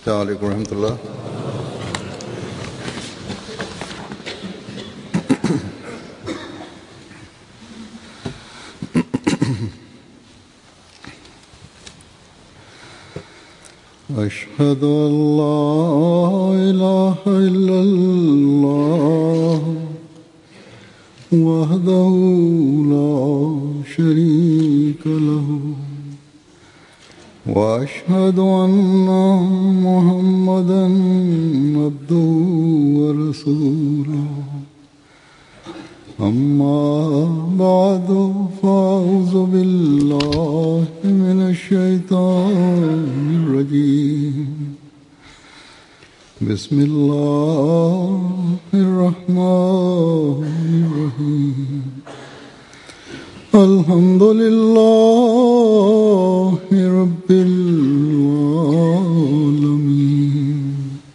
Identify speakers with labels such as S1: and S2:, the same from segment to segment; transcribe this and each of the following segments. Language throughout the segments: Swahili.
S1: السلام عليكم ورحمة الله أشهد أن لا إله إلا الله وحده لا شريك له واشهد ان محمدا عبده ورسوله اما بعد فاعوذ بالله من الشيطان الرجيم بسم الله الرحمن الرحيم الحمد لله رب العالمين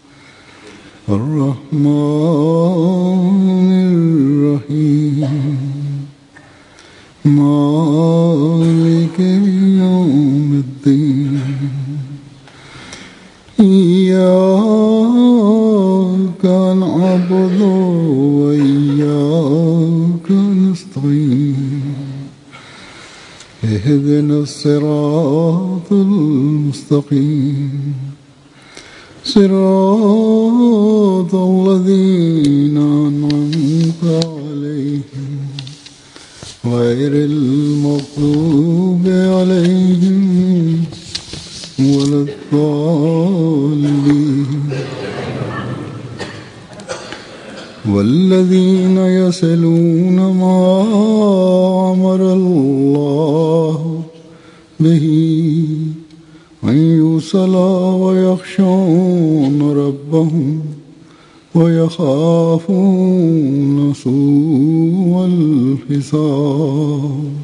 S1: الرحمن الرحيم مالك يوم الدين إياك نعبد وإياك نستعين اهدنا الصراط المستقيم صراط الذين أنعمت عليهم غير المغضوب عليهم ولا الضالين والذين يصلون ما أمر الله به أن يوصل ويخشون ربهم ويخافون سوء الحساب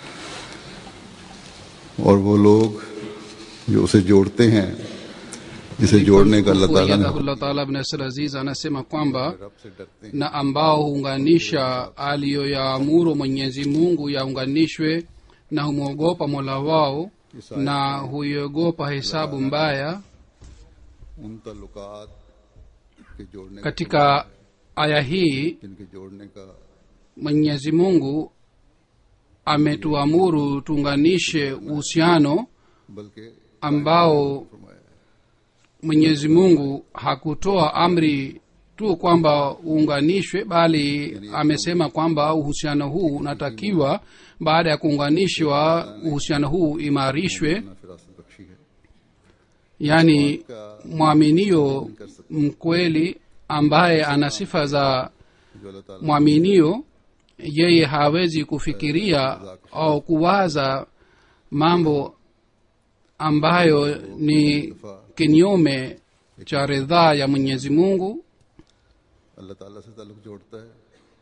S1: और वो लोग जो उसे जोड़ते हैं जिसे जोड़ने का अल्लाह ताला ने
S2: Allah Taala bin Nasir Aziz anasema kwamba
S1: रब से डरते हैं
S2: na ambao huunganisha aliyoyaamuru Mwenyezi Mungu yaunganishwe na humwogopa Mola wao na huiogopa hesabu mbaya.
S1: उन ताल्लुकात के जोड़ने का
S2: Katika aya hii
S1: जिनके जोड़ने का
S2: Mwenyezi Mungu ametuamuru tuunganishe uhusiano
S1: बल्कि
S2: ambao Mwenyezi Mungu hakutoa amri tu kwamba uunganishwe, bali amesema kwamba uhusiano huu unatakiwa baada ya kuunganishwa, uhusiano huu imarishwe.
S1: ना फिरासत बख्शी है
S2: Yaani mwaminio mkweli ambaye ana sifa za
S1: जो अल्लाह ताला
S2: mwaminio, yeye hawezi kufikiria au kuwaza mambo ambayo ni kinyume cha ridhaa ya Mwenyezi Mungu.
S1: अल्लाह ताला से ताल्लुक जोड़ता है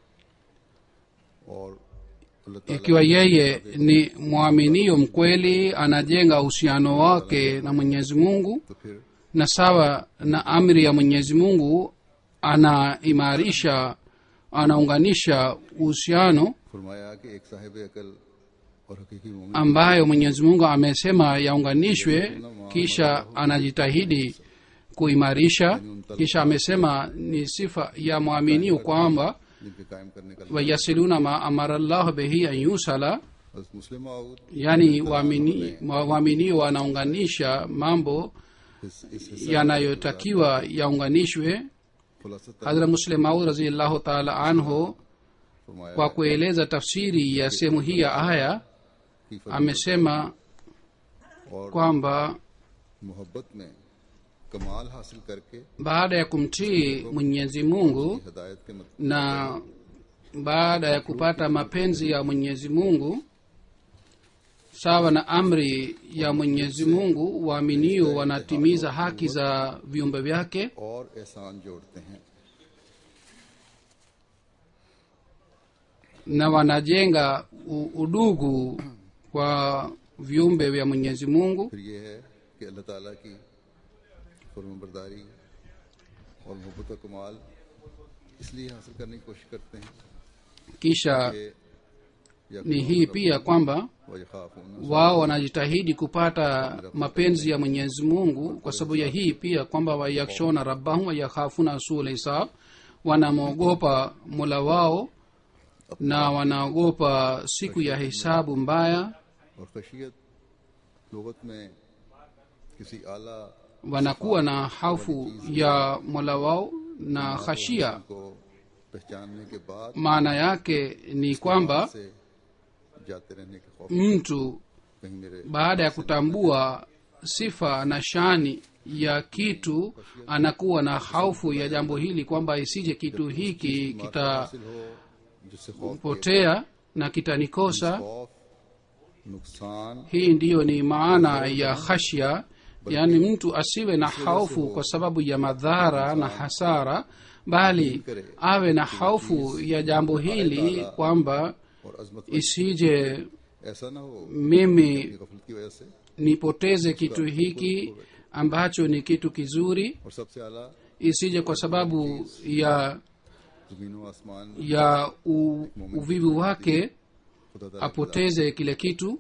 S1: और अल्लाह ताला
S2: ikiwa yeye ni mwaminio mkweli anajenga uhusiano wake na mwenyezi mungu
S1: तो फिर
S2: na sawa na amri ya mwenyezi mungu anaimarisha anaunganisha uhusiano
S1: फरमाया कि एक साहिब अकल और हकीकी मोमिन
S2: ambayo mwenyezi mungu amesema yaunganishwe kisha anajitahidi kuimarisha kisha amesema ni sifa ya mwaminio kwamba
S1: जिनके कायम करने का
S2: wayasiluna ma amara llahu bihi an yusala
S1: हज़रत मुस्लिम माऊद
S2: yaani waamini- wa- waaminio wanaunganisha mambo
S1: इस इस
S2: yanayotakiwa yaunganishwe
S1: खुलासा
S2: hadra muslim maud raziallahu taala anhu
S1: फरमाया
S2: kwa kueleza tafsiri ya sehemu hii ya aya
S1: कि
S2: amesema
S1: और
S2: kwamba
S1: मोहब्बत में कमाल हासिल करके
S2: baada ya kumtii mwenyezi mungu
S1: हिदायत के मतलब
S2: na baada ya kupata mapenzi ya mwenyezi mungu sawa na amri ya mwenyezi mungu waaminio wanatimiza haki za viumbe vyake
S1: और एहसान जोड़ते हैं
S2: na wanajenga u- udugu kwa viumbe vya mwenyezi mungu
S1: फिर ये है कि अल्लाह ताला की फरमाबरदारी और मोहब्बत का कमाल इसलिए हासिल करने की कोशिश करते हैं
S2: kisha
S1: कि
S2: ni hii pia kwamba
S1: वयखाफून
S2: wao wanajitahidi kupata mapenzi ya mwenyezi mungu kwa sababu ya hii pia kwamba wayakshona rabbahum wayakhafuna sul hisab wanamwogopa mola wao na wanaogopa siku ya hisabu mbaya
S1: और खशियत लुगत में किसी आला
S2: wanakuwa na hofu ya mola wao na khashia
S1: को पहचानने के बाद
S2: maana yake ni kwamba
S1: से जाते रहने के खौफ
S2: mtu
S1: कहीं मेरे
S2: baada ya kutambua sifa na shani ya kitu anakuwa na haufu ya jambo hili kwamba isije kitu hiki
S1: हासिल हो जिससे खौफ
S2: kitapotea na kitanikosa
S1: खौफ नुकसान
S2: hii ndiyo ni maana ya khashya yaani mtu asiwe na haufu kwa sababu ya madhara na hasara bali awe na haufu ya jambo hili kwamba
S1: और अजमत
S2: isije
S1: ऐसा ना हो
S2: mimi
S1: कि गफलत की वजह से
S2: nipoteze kitu hiki ambacho ni kitu kizuri
S1: और सबसे आला
S2: isije kwa sababu ya
S1: जमीन व आसमान
S2: ya u, uvivu wake
S1: खुदा ताला
S2: apoteze kile kitu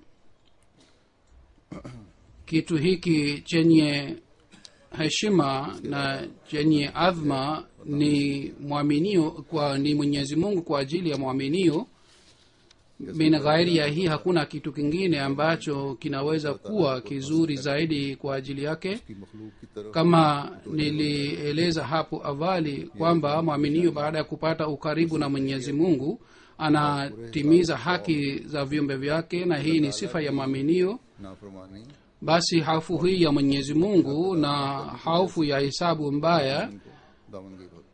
S2: kitu hiki chenye heshima na chenye adhma ni mwaminio kwa ni mwenyezi mungu kwa ajili ya mwaminio min ghairi ya hii hakuna kitu kingine ambacho kinaweza kuwa kizuri zaidi kwa ajili yake
S1: की मखलूक की तरफ
S2: kama nilieleza hapo awali kwamba mwaminio baada ya kupata ukaribu na mwenyezi mungu anatimiza haki za viumbe vyake na hii ni sifa ya mwaminio
S1: नाफरमानी
S2: basi hofu hii ya mwenyezi mungu na hofu ya hisabu mbaya
S1: इनको दामनगी होती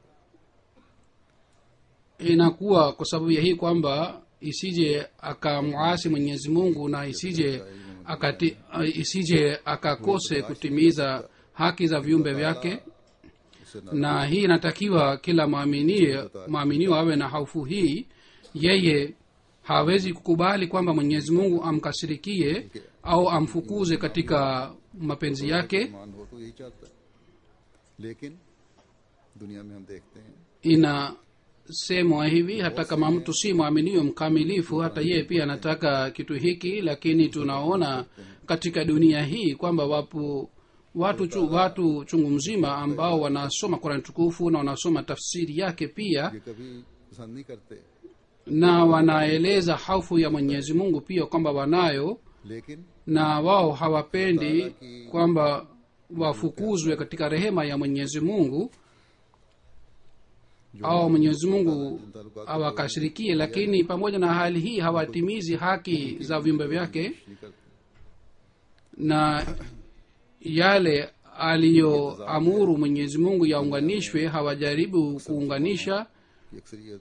S2: inakuwa kwa sababu ya hii kwamba isije akamwasi mwenyezi mungu na isije akati, isije akakose kutimiza haki za viumbe vyake
S1: उससे ना
S2: na hii inatakiwa kila mwaminio mwaminio awe na hofu hii yeye hawezi kukubali kwamba mwenyezi mungu amkasirikie au amfukuze katika mapenzi yake
S1: ईमान हो तो यही चाहता है लेकिन दुनिया में हम देखते हैं
S2: inasemwa hivi hata kama mtu si mwaminio mkamilifu hata yeye pia anataka kitu hiki lakini tunaona katika dunia hii kwamba wapo watu chu, watu chungu mzima ambao wanasoma kurani tukufu na wanasoma tafsiri yake pia
S1: ये कभी पसंद नहीं करते
S2: na wanaeleza hofu ya mwenyezi mungu pia kwamba wanayo
S1: लेकिन
S2: na wao hawapendi kwamba wafukuzwe katika rehema ya mwenyezi mungu au mwenyezi mungu awakashirikie lakini pamoja na hali hii hawatimizi haki za viumbe vyake
S1: नहीं करते
S2: na yale aliyoamuru mwenyezi mungu yaunganishwe hawajaribu kuunganisha
S1: कि अक्सरियत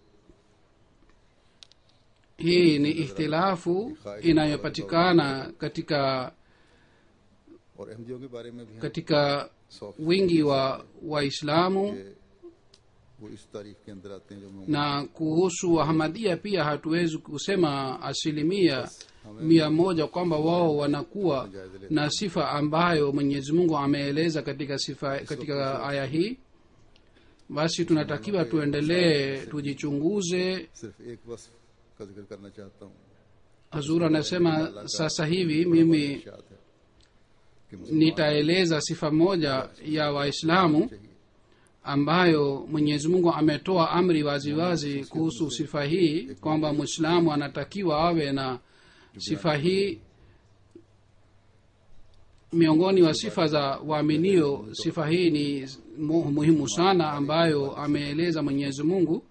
S2: hii ni ihtilafu inayopatikana katika
S1: और अहमदियों के बारे में भी हम
S2: katika
S1: सौ
S2: wingi wa waislamu
S1: के वो इस तारीफ के अंदर आते हैं जो मैं
S2: na kuhusu wahamadia pia hatuwezi kusema asilimia mia moja kwamba wao wanakuwa na sifa ambayo mwenyezi mungu ameeleza katika sifa katika aya hii basi tunatakiwa tuendelee tujichunguze
S1: सिर्फ एक वस्फ का जिक्र करना चाहता हूँ
S2: hazur anasema sasa hivi mimi
S1: इरशाद है कि मुसलमान
S2: nitaeleza sifa moja ya waislamu ambayo mwenyezi mungu ametoa amri waziwazi kuhusu sifa hii kwamba mwislamu anatakiwa awe na sifa hii miongoni wa sifa za waaminio sifa hii ni mu- muhimu sana ambayo ameeleza mwenyezi mungu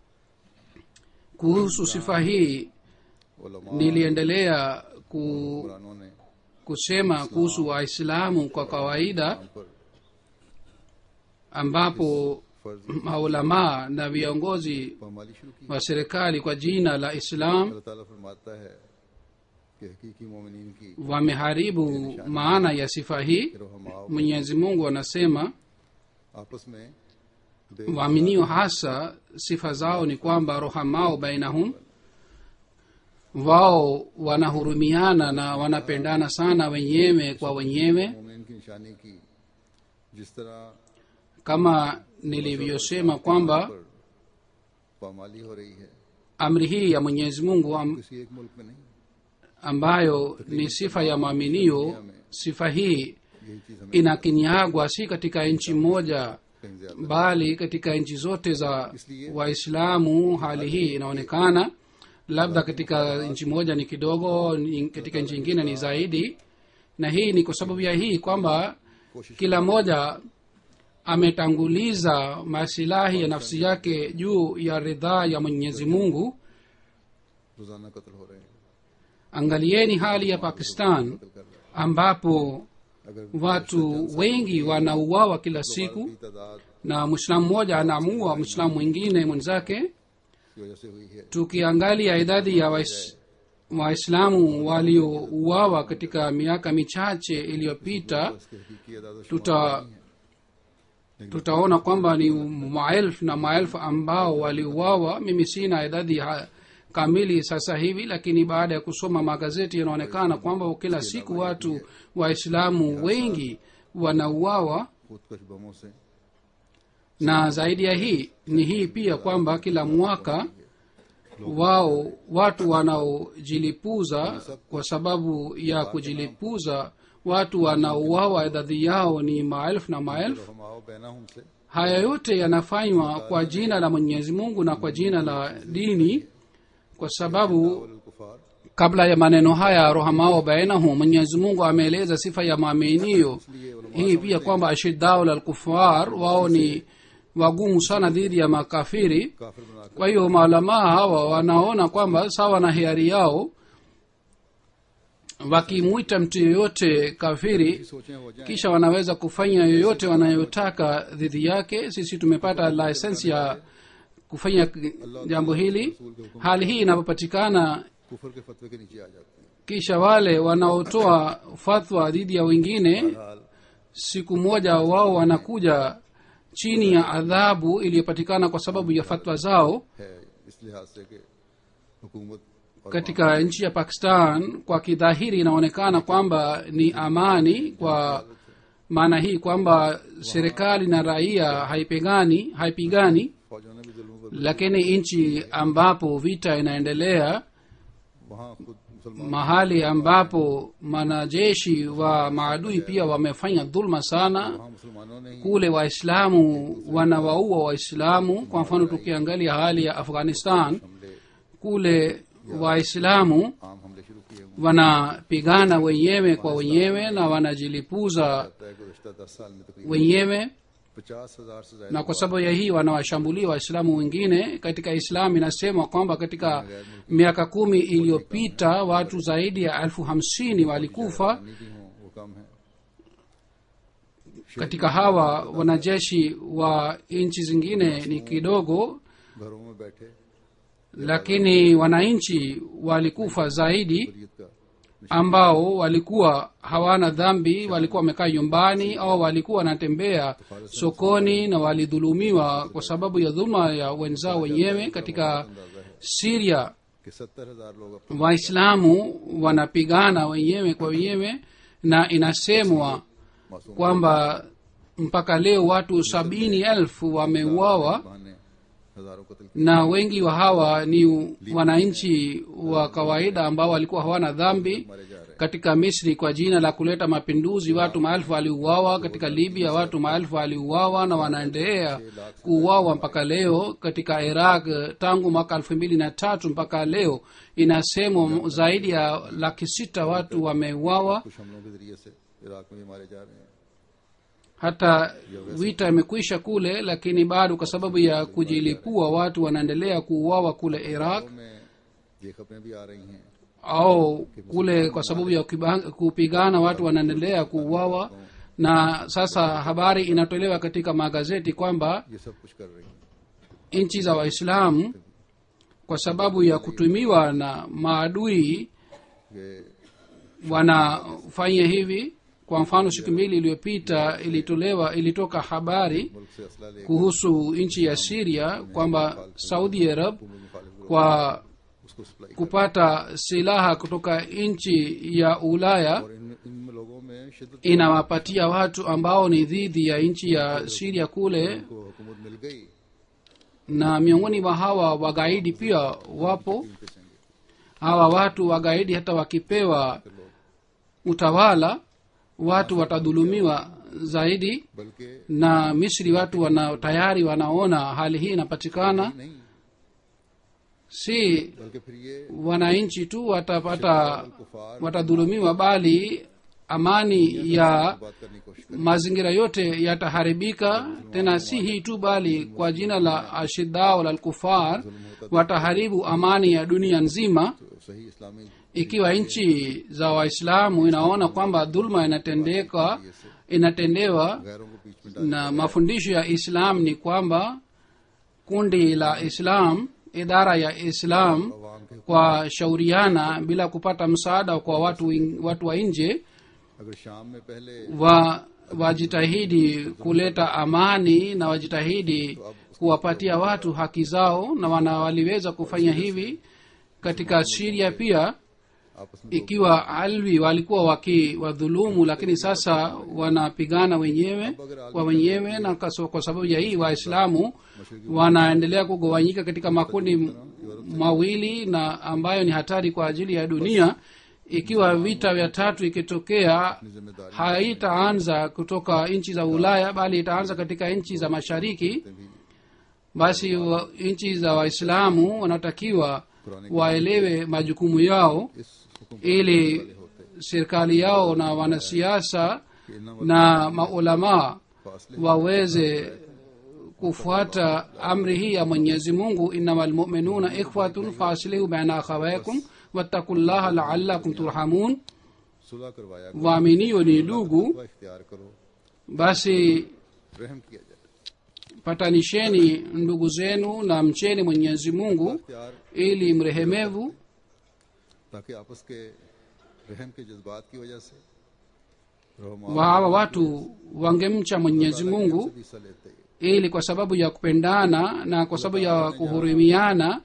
S2: kuhusu sifa hii
S1: उलमा
S2: niliendelea ku,
S1: कुरानों ने
S2: kusema kuhusu waislamu kwa kawaida
S1: हम पर
S2: ambapo
S1: फर्ज
S2: maulamaa na viongozi
S1: पामाली शुरू की
S2: wa serikali kwa jina la islam
S1: अल्लाह ताला फरमाता है कि हकीकी मोमिनीन की
S2: wameharibu maana ya sifa hii
S1: रहमाओ
S2: mwenyezi mungu anasema
S1: आपस में दे-
S2: waaminio hasa sifa zao ni kwamba rohamao bainahum wao wanahurumiana na wanapendana sana wenyewe kwa wenyewe
S1: मोमिन की निशानी की जिस तरह
S2: kama nilivyosema kwamba
S1: पर पामाली हो रही है
S2: amri hii ya mwenyezi mungu am,
S1: किसी एक मुल्क में नहीं
S2: ambayo ni sifa ya mwaminio sifa hii
S1: यही चीज हमें
S2: inakinyagwa si katika nchi moja
S1: कहीं ज्यादा
S2: bali katika nchi zote za waislamu hali hii inaonekana labda katika nchi moja ni kidogo ni- katika nchi ingine ni zaidi na hii ni kwa sababu ya hii kwamba
S1: कोशिश
S2: kila mmoja ametanguliza masilahi ya nafsi yake juu ya ridhaa ya mwenyezi mungu
S1: रोजाना कत्ल हो रहे हैं
S2: angalieni hali ya pakistan
S1: कत्ल कर रहे
S2: ambapo
S1: हैं अगर
S2: watu wengi wanauawa kila siku
S1: की तादाद
S2: na mwislamu mmoja anaamua mwislamu mwingine mwenzake
S1: की वजह से हुई है
S2: tukiangalia idadi ya wais- waislamu waliouawa katika miaka michache iliyopita
S1: इसके हकीकी आदाद
S2: tuta tutaona kwamba ni maelfu na maelfu ambao waliuawa mimi sina idadi ha- kamili sasa hivi lakini baada ya kusoma magazeti inaonekana kwamba kila siku watu waislamu wengi wanauawa
S1: खुदकश बमों से
S2: na zaidi ya hii ni hii pia kwamba kila mwaka wao watu wanaojilipuza kwa sababu ya kujilipuza watu wanaouawa idadi yao ni maelfu na maelfu
S1: हमाओ बहना हमसे
S2: haya yote yanafanywa kwa jina la mwenyezi mungu na kwa jina la dini kwa sababu
S1: कुफार
S2: kabla ya maneno haya rohamao bainahum mwenyezi mungu ameeleza sifa ya maaminio hii pia kwamba ashidau lalkufar wao ni wagumu sana dhidi ya makafiri
S1: काफिर बनाकर
S2: kwa hiyo maulamaa hawa wanaona kwamba sawa na hiari yao wakimwita mtu yeyote kafiri
S1: सोचें हो जाए
S2: kisha wanaweza kufanya yoyote wanayotaka dhidi yake sisi tumepata lisensi ya kufanya jambo hili hali hii inapopatikana
S1: कुफर के फतवे के नीचे आ जाते हैं
S2: kisha wale wanaotoa fatwa dhidi ya wengine
S1: हाल
S2: siku moja wao wanakuja chini ya adhabu iliyopatikana kwa sababu ya fatwa zao
S1: है इस लिहाज से कि हुकूमत और
S2: katika nchi ya pakistan kwa kidhahiri inaonekana kwamba ni amani kwa maana hii kwamba serikali na raia haipigani haipigani
S1: फौजों ने भी जुल्म
S2: lakini nchi ambapo vita inaendelea
S1: वहाँ खुद मुसलमान
S2: mahali ambapo wanajeshi wa maadui pia wamefanya dhulma sana
S1: वहाँ मुसलमानों ने ही
S2: kule waislamu wanawaua waislamu kwa mfano tukiangalia hali ya afghanistan
S1: हमले
S2: kule waislamu
S1: आम हमले शुरू किए हुए
S2: wanapigana wenyewe kwa wenyewe na wanajilipuza
S1: तय गुजशत दस साल में तकरीबन
S2: wenyewe
S1: पचास हजार से ज्यादा
S2: na kwa sababu ya hii wanawashambulia waislamu wengine katika islamu inasema kwamba katika miaka kumi iliyopita watu zaidi ya elfu hamsini walikufa
S1: नीति हों वो कम है
S2: katika hawa wanajeshi wa nchi zingine ni kidogo
S1: घरों में बैठे
S2: lakini wananchi walikufa zaidi
S1: शरीयत का
S2: ambao walikuwa hawana dhambi walikuwa wamekaa nyumbani au walikuwa wanatembea sokoni na walidhulumiwa kwa sababu ya dhuluma ya wenzao wenyewe katika siria
S1: कि सत्तर हजार लोग अपने
S2: waislamu wanapigana wenyewe kwa wenyewe na inasemwa
S1: मासूम
S2: kwamba mpaka leo watu sabini elfu wameuawa
S1: बहाने हजारों कत्ल किए
S2: na wengi wa hawa ni wananchi wa kawaida ambao walikuwa hawana dhambi
S1: मारे जा रहे हैं
S2: katika misri kwa jina la kuleta mapinduzi watu maelfu waliuawa katika libya watu maelfu waliuawa na wanaendelea kuuawa mpaka leo katika iraq tangu mwaka elfu mbili na tatu mpaka leo inasemwa zaidi ya laki sita watu wameuawa
S1: कुछ हमलों के जरिए से इराक में भी मारे जा रहे हैं
S2: hata vita imekwisha kule lakini bado kwa sababu ya kujilipua watu wanaendelea kuuawa kule iraq
S1: घरों में ये खबरें भी आ रही हैं
S2: au kule kwa sababu ya kuba- kupigana watu wanaendelea kuuawa na sasa habari inatolewa katika magazeti kwamba
S1: ये सब कुछ कर रही हैं
S2: nchi za waislamu kwa sababu ya kutumiwa na maadui
S1: कि
S2: wanafanya hivi kwa mfano siku mbili iliyopita ilitolewa ilitoka habari
S1: मुल्क से असला ले
S2: kuhusu nchi ya siria kwamba saudi arab
S1: मुखालिफ
S2: kwa
S1: उसको supply
S2: kupata silaha kutoka nchi ya ulaya
S1: और इन इन लोगों में शिद्दत
S2: inawapatia watu ambao ni dhidi ya nchi ya siria kule
S1: को हुकूमत मिल गई
S2: na miongoni mwa hawa wagaidi pia wapo hawa watu wagaidi hata wakipewa utawala watu watadhulumiwa zaidi
S1: बल्कि
S2: na misri watu wana tayari wanaona hali hii inapatikana
S1: नहीं
S2: si
S1: बल्कि फिर ये
S2: wananchi tu watapata
S1: कुफार
S2: watadhulumiwa bali amani ya
S1: बात करने की कोशिश करें
S2: mazingira yote yataharibika tena si hii tu bali kwa jina la ashidao la lkufar wataharibu amani ya dunia nzima
S1: तो सही इस्लामी
S2: ikiwa nchi za waislamu inaona kwamba dhulma inatendeka inatendewa
S1: गैरों को बीच में
S2: na mafundisho ya islam ni kwamba kundi la islam idara ya islam
S1: आवाम के
S2: kwa shauriana bila kupata msaada kwa watu, wing- watu wa nje
S1: अगर शाम में पहले
S2: wa wajitahidi kuleta amani na wajitahidi kuwapatia watu haki zao na wana waliweza kufanya hivi katika siria pia
S1: आपस में
S2: ikiwa alwi walikuwa wakiwadhulumu lakini sasa wanapigana wenyewe kwa wenyewe na kaso- kwa sababu ya hii waislamu wanaendelea kugawanyika katika makundi m- mawili na ambayo ni hatari kwa ajili ya dunia ikiwa vita vya tatu ikitokea
S1: जिम्मेदारी
S2: haitaanza kutoka nchi za ulaya bali itaanza katika nchi za mashariki basi wa- nchi za waislamu wanatakiwa waelewe majukumu yao
S1: इस हुक्म
S2: ili serikali yao na wanasiasa
S1: के इन
S2: na maulamaa
S1: फासले
S2: waweze kufuata amri hii ya mwenyezi mungu innama lmuminuna ikhwatun faaslihu baina akhawaikum wattaku llaha laalakum turhamun
S1: सुलह करवाया करो
S2: waaminio ni ndugu
S1: का इख्तियार करो
S2: basi
S1: रहम किया जाए
S2: patanisheni ndugu zenu na mcheni mwenyezi mungu
S1: इख्तियार
S2: ili mrehemevu
S1: ताकि आपस के रहम के जज्बात की वजह से रहमा
S2: wa hawa watu wangemcha mwenyezi mungu
S1: भी हिस्सा लेते हैं
S2: ili kwa sababu ya kupendana na kwa sababu ya kuhurimiana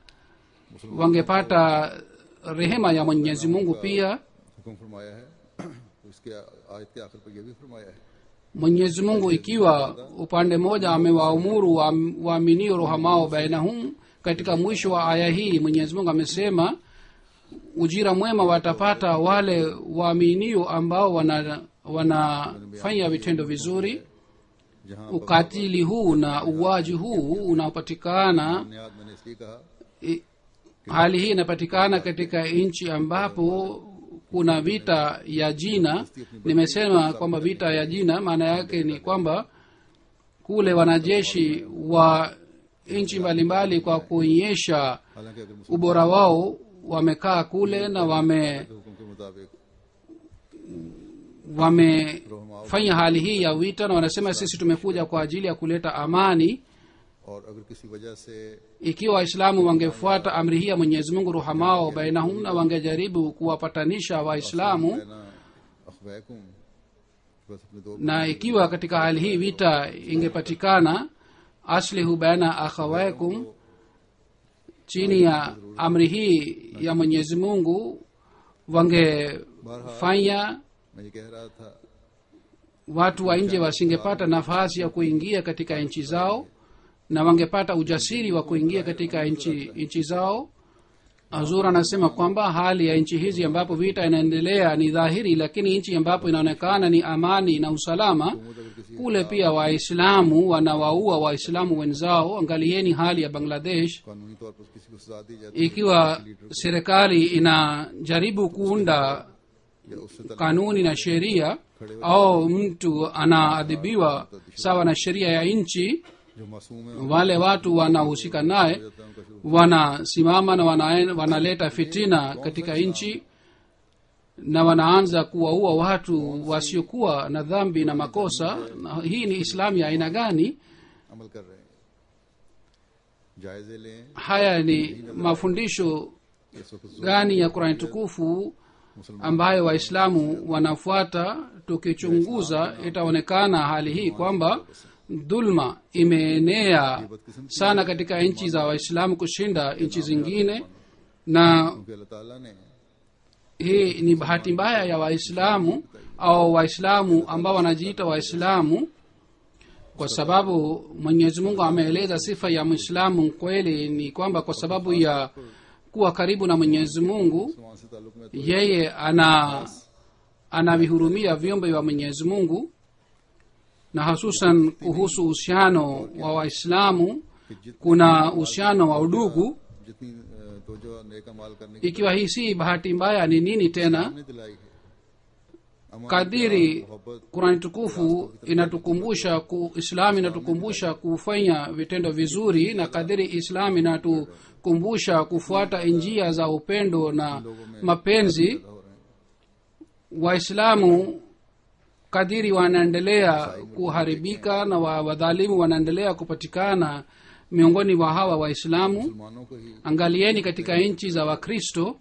S2: wangepata rehema ya mwenyezi mungu pia
S1: हुक्म फरमाया है तो इसके आयत के आखिर पर यह भी फरमाया है
S2: mwenyezi mungu ikiwa upande mmoja amewaamuru waam- waaminio rohamao bainahum katika mwisho wa aya hii mwenyezi mungu amesema ujira mwema watapata wale waaminio ambao wana wanafanya vitendo vizuri
S1: जहाँ
S2: ukatili huu na uwaji huu unaopatikana
S1: बुनियाद मैंने इसलिए कहा
S2: i- hali hii inapatikana katika nchi ambapo kuna vita ya jina nimesema kwamba vita ya jina maana yake ni kwamba kule wanajeshi wa nchi mbalimbali kwa kuonyesha
S1: हालांकि अगर मुसलमान
S2: ubora wao wamekaa kule na wame
S1: के हुक्म के मुताबिक
S2: wamefanya hali hii ya vita na wanasema sisi tumekuja kwa ajili ya kuleta amani
S1: और अगर किसी वजह से
S2: ikiwa waislamu wangefuata amri hii ya mwenyezi mungu ruhamao bainahum na wangejaribu kuwapatanisha waislamu
S1: कहना अखवैकुम बस अपने दो
S2: na ikiwa katika hali hii vita ingepatikana aslihu baina akhawaikum chini ya amri hii ya mwenyezi mungu wangefanya
S1: मैं ये कह रहा था
S2: watu wa nje wasingepata nafasi ya kuingia katika nchi zao na wangepata ujasiri wa kuingia katika nchi nchi zao azur anasema kwamba hali ya nchi hizi ambapo vita inaendelea ni dhahiri lakini nchi ambapo inaonekana ni amani na usalama kule pia waislamu wanawaua waislamu wenzao angalieni hali ya bangladesh
S1: कानूनी तौर पर किसी को सजा दी जाती है
S2: ikiwa serikali inajaribu kuunda
S1: या उससे तक
S2: kanuni na sheria au mtu anaadhibiwa sawa na sheria ya nchi
S1: जो मासूम है
S2: wale watu wanahusika naye
S1: उनका शुरू
S2: wanasimama na wana, wanaleta fitina katika nchi na wanaanza kuwaua watu wasiokuwa na dhambi na makosa na hii ni islamu ya aina gani
S1: अमल कर रहे हैं जायजे लें
S2: haya ni mafundisho
S1: इस वक्त
S2: gani ya qurani tukufu ambayo waislamu wanafuata tukichunguza itaonekana hali hii kwamba dhulma imeenea sana katika nchi za waislamu kushinda nchi zingine na
S1: क्योंकि अल्लाह ताला ने
S2: hii ni bahati mbaya ya waislamu au waislamu ambao wanajiita waislamu kwa sababu mwenyezi mungu ameeleza sifa ya mwislamu kweli ni kwamba kwa sababu ya kuwa karibu na mwenyezi mungu
S1: मुसलमान से ताल्लुक में तो
S2: yeye ana anavihurumia viumbe vya mwenyezi mungu na hususan kuhusu uhusiano wa waislamu kuna uhusiano wa udugu
S1: जितनी अ, तो जो नेक अमाल करने की
S2: ikiwa hii si bahati mbaya ni nini tena
S1: हमने दिलाई है अमान,
S2: kadiri
S1: प्यार, मोहब्बत
S2: kurani tukufu inatukumbusha ku, islam inatukumbusha kufanya vitendo vizuri na kadiri islam inatukumbusha kufuata njia za upendo na mapenzi
S1: हो रहे हैं
S2: waislamu kadiri wanaendelea kuharibika na wa- wadhalimu wanaendelea kupatikana miongoni mwa hawa waislamu
S1: मुसलमानों को ही
S2: angalieni katika nchi za wakristo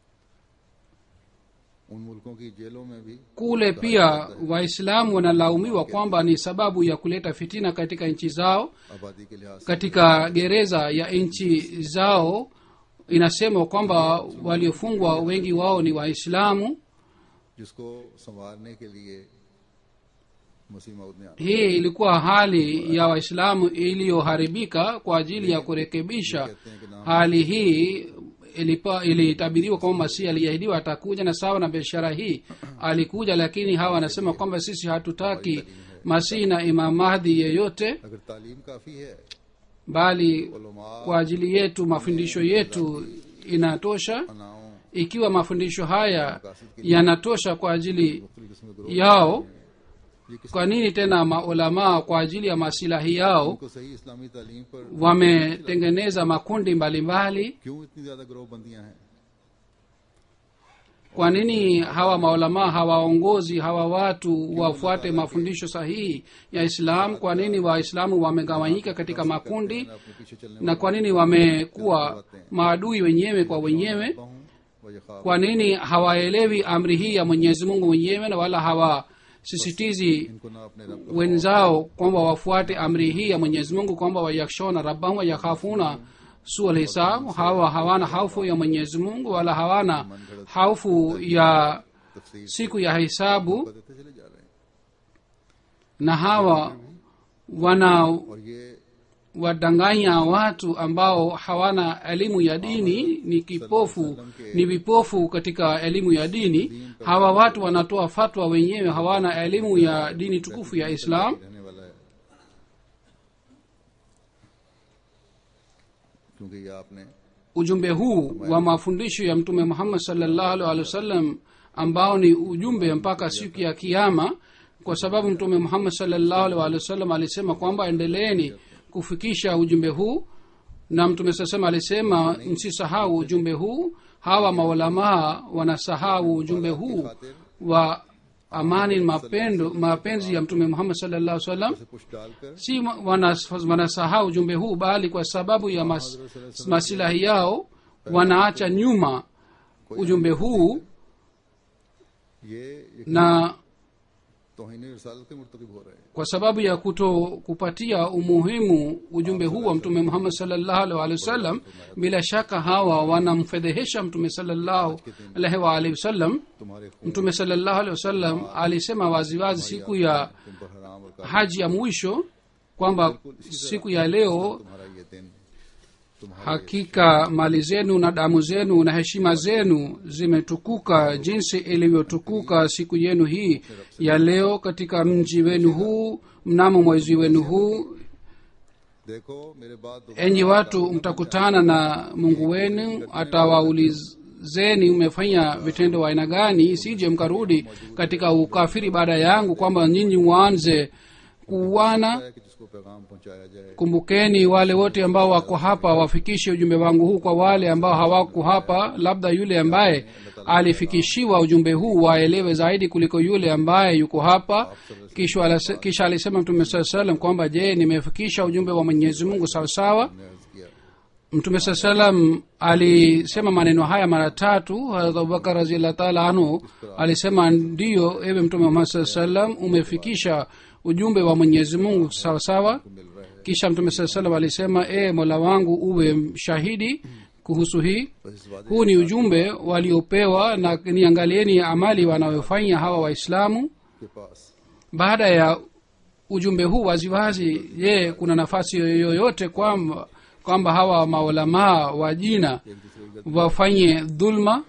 S1: उन मुल्कों की जेलों में भी
S2: kule pia waislamu wanalaumiwa kwamba ni sababu ya kuleta fitina katika nchi zao
S1: आबादी के लिहाज से
S2: katika gereza ya nchi zao inasemwa kwamba waliofungwa wengi wao ni waislamu
S1: जिसको संवारने के लिए मसीह मऊद ने आना
S2: hii ilikuwa hali ya waislamu iliyoharibika kwa ajili ya kurekebisha hali hii ilipa- ilitabiriwa kwamba masihi aliahidiwa atakuja na sawa na biashara hii alikuja lakini hawa wanasema kwamba sisi hatutaki masihi na imam mahdi yeyote
S1: अगर तालीम काफ़ी है
S2: bali
S1: उलमा
S2: kwa ajili yetu mafundisho yetu inatosha
S1: अनाओं
S2: ikiwa mafundisho haya yanatosha kwa ajili
S1: मुख्तलिफ किस्म के ग्रोह
S2: yao
S1: ये किस
S2: kwa nini tena maulamaa kwa ajili ya masilahi yao
S1: को सही इस्लामी तालीम पर
S2: wametengeneza makundi mbalimbali
S1: क्यों इतनी ज़्यादा ग्रोह बंदियां हैं
S2: kwa nini hawa maulamaa hawaongozi hawa watu wafuate mafundisho sahihi ya islam kwa nini waislamu wamegawanyika katika makundi
S1: अपने पीछे चलने
S2: na kwa nini wamekuwa maadui wenyewe kwa wenyewe
S1: वाला हूँ व ये ख्वाब
S2: kwa nini hawaelewi amri hii ya mwenyezi mungu mwenyewe na wala hawasisitizi
S1: इनको ना अपने रब का
S2: wenzao kwamba wafuate amri hii ya mwenyezi mungu kwamba wayakshona rabbahum wayakhafuna su alhisab hawa hawana haufu ya mwenyezi mungu wala hawana haufu ya
S1: तफसीर
S2: siku ya hisabu
S1: देते चले जा रहे हैं
S2: na hawa wana
S1: और ये
S2: wadanganya watu ambao hawana elimu ya dini ni kipofu ni vipofu katika elimu ya dini hawa watu wanatoa fatwa wenyewe hawana elimu ya dini tukufu ya islam
S1: रहने वाला है क्योंकि ये आपने
S2: ujumbe huu wa mafundisho ya mtume muhammad salllahu alhi wasallam ambao ni ujumbe mpaka siku ya kiama kwa sababu mtume muhammad salllahu alhi wasallam alisema kwamba endeleeni kufikisha ujumbe huu na mtume sasema alisema msisahau ujumbe huu hawa maulamaa wanasahau ujumbe huu wa amani mapendo mapenzi ya mtume muhammad salllah salam
S1: से कुछ डालकर
S2: si wanas- wanasahau ujumbe huu bali kwa sababu ya mas, masilahi yao wanaacha nyuma ujumbe huu
S1: ये
S2: na
S1: तोहिन रसालत के मुर्तकब हो रहे हैं
S2: kwa sababu ya kuto kupatia umuhimu ujumbe huu wa mtume muhammad salllahu alhi walihi wasallam bila shaka hawa wanamfedhehesha mtume salllahu alaihi waalihi wasallam
S1: तुम्हारे खून
S2: mtume salllahu alaihi wasallam alisema waziwazi siku ya
S1: तुम पर हराम और काफिर
S2: haji ya mwisho kwamba siku ya leo
S1: तुम्हारा ये दिन तुम्हारा
S2: hakika mali zenu na damu zenu na heshima zenu zimetukuka jinsi ilivyotukuka siku yenu hii ya leo katika mji wenu huu mnamo mwezi wenu huu
S1: देखो मेरे बाद
S2: enyi watu mtakutana na mungu wenu atawaulizeni umefanya vitendo wa aina gani sije mkarudi katika ukafiri baada yangu kwamba nyinyi mwanze kuuana
S1: है कि जिसको पैगाम पहुंचाया जाए
S2: kumbukeni wale wote ambao wako hapa wafikishe ujumbe wangu huu kwa wale ambao hawako hapa labda yule ambaye alifikishiwa ujumbe huu waelewe zaidi kuliko yule ambaye yuko hapa kisha alase- kisha alisema mtume saa salam kwamba je nimefikisha ujumbe wa mwenyezi mungu sawasawa
S1: ने अर्ज किया
S2: mtume saa salam alisema maneno haya mara tatu harat abubakar raziallah taala anhu alisema ndiyo ewe mtume muhammad saa salam umefikisha ujumbe wa mwenyezi mungu sawasawa
S1: मिल रहा है
S2: kisha mtume saa salam alisema e mola wangu uwe shahidi kuhusu hii
S1: बस इस वादे
S2: huu ni ujumbe waliopewa na niangalieni amali wanayofanya hawa waislamu
S1: के पास
S2: baada ya ujumbe huu waziwazi je kuna nafasi yoyote kwamba kwamba hawa maulamaa wa jina
S1: एक दूसरे की गलती
S2: wafanye dhulma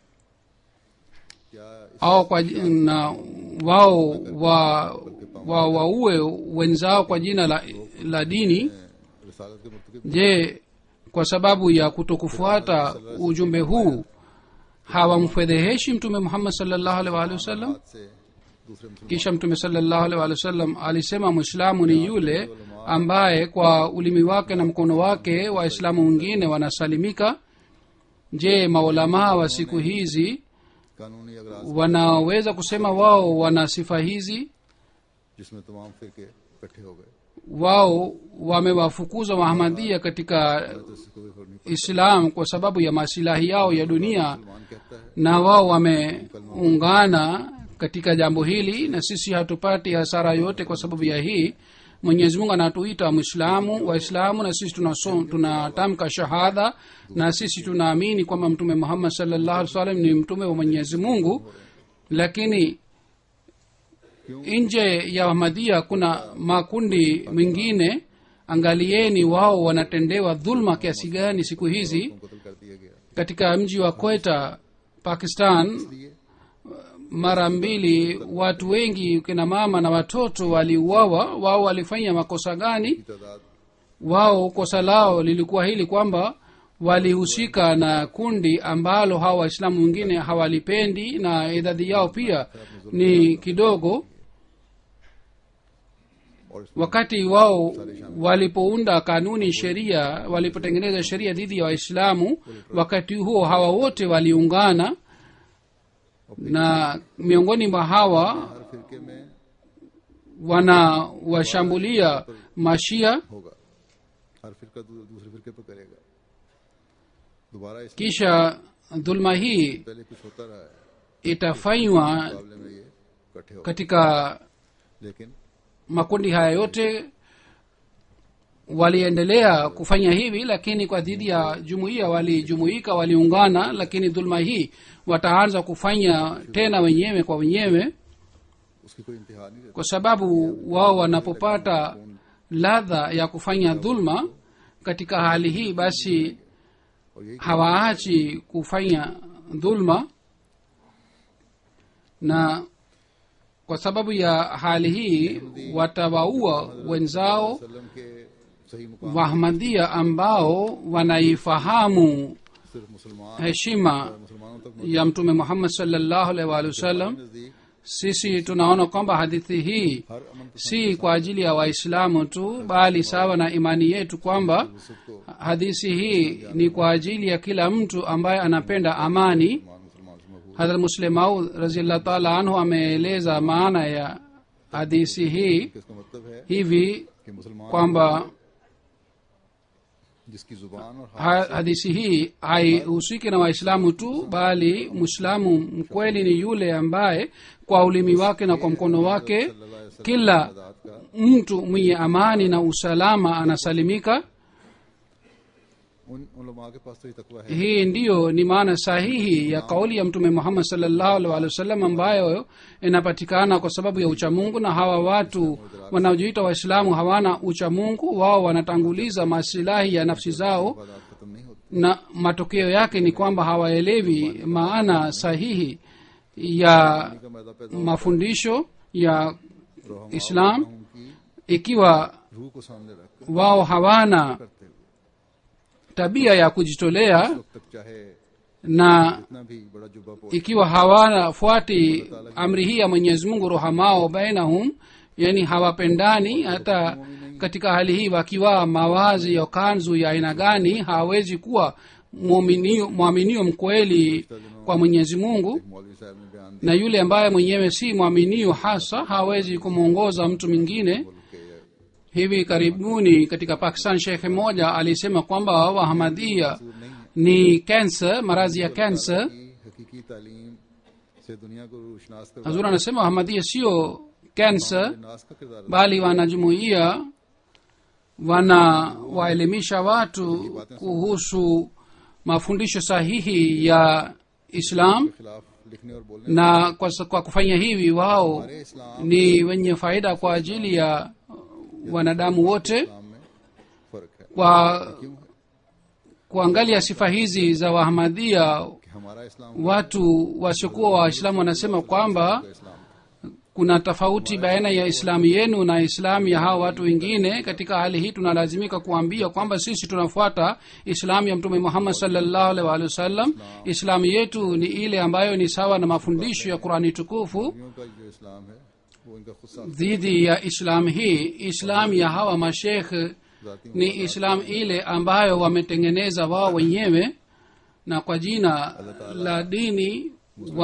S1: क्या इस
S2: au kwa ji- na wao wa wa waue wenzao kwa jina la, la dini
S1: रिसालत के मुर्तकब
S2: je kwa sababu ya kutokufuata ujumbe huu hawamfedheheshi mtume muhammad salllahu alaihi waalihi wasallam
S1: हाथ से दूसरे मुसलमान
S2: kisha mtume salllahu alaihi waalihi wasallam alisema mwislamu ni yule ambaye kwa ulimi wake na mkono wake waislamu wengine wanasalimika je maulamaa wa siku hizi
S1: कानूनी अगराज
S2: wanaweza kusema wao wana sifa hizi
S1: जिसमें तमाम फिरके इकट्ठे हो गए
S2: wao wamewafukuza wahamadia katika
S1: तो इससे कोई फर्क नहीं
S2: islam kwa sababu ya masilahi yao ya dunia
S1: मुसलमान कहता है
S2: na wao wameungana katika jambo hili na sisi hatupati hasara yote kwa sababu ya hii mwenyezi mungu anatuita mwislamu waislamu na sisi tunasom- tunatamka shahada na sisi tunaamini kwamba mtume muhammad salllahu alih wasallam ni mtume wa mwenyezi mungu lakini nje ya ahmadia kuna makundi mengine angalieni wao wanatendewa dhulma kiasi gani siku hizi
S1: उनको कत्ल कर दिया गया
S2: katika mji wa kweta pakistan
S1: इसलिए
S2: mara mbili watu wengi kina mama na watoto waliuawa wao walifanya makosa gani
S1: की तादाद
S2: wao kosa lao lilikuwa hili kwamba walihusika na kundi ambalo hawa waislamu wengine hawalipendi na idadi yao pia ni kidogo
S1: और इस
S2: wakati wao walipounda kanuni sheria walipotengeneza sheria dhidi ya waislamu wakati huo hawa wote waliungana na miongoni mwa hawa
S1: हर फिरके में
S2: wanawashambulia mashia
S1: होगा हर फिरका दू- दूसरे फिरके पर करेगा दोबारा इस
S2: kisha dhulma hii
S1: पहले कुछ होता रहा है
S2: itafanywa
S1: मुकाबले में ये इकट्ठे हो
S2: katika
S1: लेकिन
S2: makundi haya yote waliendelea kufanya hivi lakini kwa dhidi ya jumuiya walijumuika waliungana lakini dhulma hii wataanza kufanya tena wenyewe kwa wenyewe
S1: उसकी कोई इंतहा नहीं रहती
S2: kwa sababu wao wanapopata ladha ya kufanya dhulma katika hali hii basi
S1: और यही
S2: hawaachi kufanya dhulma na kwa sababu ya hali hii watawaua wenzao
S1: वसल्लम के सही मुकाम
S2: wahmadia ambao wanaifahamu
S1: सिर्फ मुसलमान
S2: heshima
S1: मुसलमानों तक
S2: ya mtume muhammad salllahu alaihi waalihi wasallam
S1: नजदीक
S2: sisi tunaona kwamba hadithi hii
S1: हर अमन
S2: si kwa ajili ya waislamu tu bali sawa na imani yetu kwamba
S1: पसंद को
S2: hadithi hii ni kwa ajili ya kila mtu ambaye anapenda amani
S1: मुसलमान मुसलमान से महबूब
S2: hadrat muslim maud raziallah taala anhu ameeleza maana ya hadithi hii
S1: इसका मतलब है
S2: hivi
S1: कि मुसलमान
S2: kwamba
S1: जिसकी जुबान और हाथ
S2: ha- hadithi hii haihusiki na waislamu tu bali mwislamu mkweli ni yule ambaye kwa ulimi wake na kwa mkono wake kila
S1: आजाद का
S2: mtu mwenye amani na usalama anasalimika
S1: उन उलमा के पास तो ये तकवा है
S2: hii ndiyo ni maana sahihi ya kauli ya mtume muhammad salllahu alih walih wasallam ambayo inapatikana kwa sababu ya uchamungu na hawa watu wanaojiita waislamu hawana uchamungu wao wanatanguliza masilahi ya nafsi zao
S1: आजाद खत्म नहीं होती
S2: na matokeo yake ni kwamba hawaelewi maana sahihi ya
S1: का मैदा पैदा
S2: mafundisho ya
S1: रोहमा
S2: islam
S1: की
S2: ikiwa
S1: रूह को सामने रखकर
S2: wao hawana
S1: करते हुए
S2: tabia ya kujitolea
S1: वक्त तक चाहे
S2: na
S1: इतना भी बड़ा जुब्बा पोल
S2: ikiwa hawafuati amri hii ya mwenyezi mungu rohamao bainahum yani hawapendani hata katika hali hii wakiwa mawazi ya kanzu ya aina gani hawawezi kuwa mwaminio mwaminio mkweli kwa mwenyezi mungu
S1: मौलवी साहब ने बयान
S2: na yule ambaye mwenyewe si mwaminio hasa hawezi kumwongoza mtu mwingine
S1: दिया कि
S2: hivi karibuni katika pakistan shekhe moja alisema kwamba wahamadia
S1: नहीं है
S2: ni kansa maradhi ya kansa
S1: कि हकीकी तालीम से दुनिया को रोशनास कर
S2: hazur anasema wahamadia sio kansa
S1: नास का किरदार
S2: bali wanajumuia wanawaelimisha watu kuhusu mafundisho sahihi ya islam
S1: के खिलाफ लिखने और बोलने
S2: na kwa, kwa kufanya hivi wao
S1: हमारे इस्लाम
S2: ni wenye faida kwa ajili ya wanadamu wote
S1: इस्लाम में फर्क है
S2: kwa
S1: क्यों है
S2: kuangalia sifa hizi za wahamadia
S1: कि हमारा इस्लाम
S2: watu wasiokuwa waislamu wanasema kwamba
S1: का इस्लाम
S2: kuna tofauti baina ya islamu yenu na islamu ya hawa watu wengine katika hali hii tunalazimika kuambia kwamba sisi tunafuata islamu ya mtume muhammad salllahu alaihi waalihi wasallam islamu yetu ni ile ambayo ni sawa na mafundisho ya qurani tukufu
S1: नबियों का जो इस्लाम है वो इनका खुद सा
S2: dhidi ya islamu hii islamu ya hawa mashekh
S1: जाती
S2: ni islamu ile ambayo wametengeneza wao wenyewe na kwa jina la dini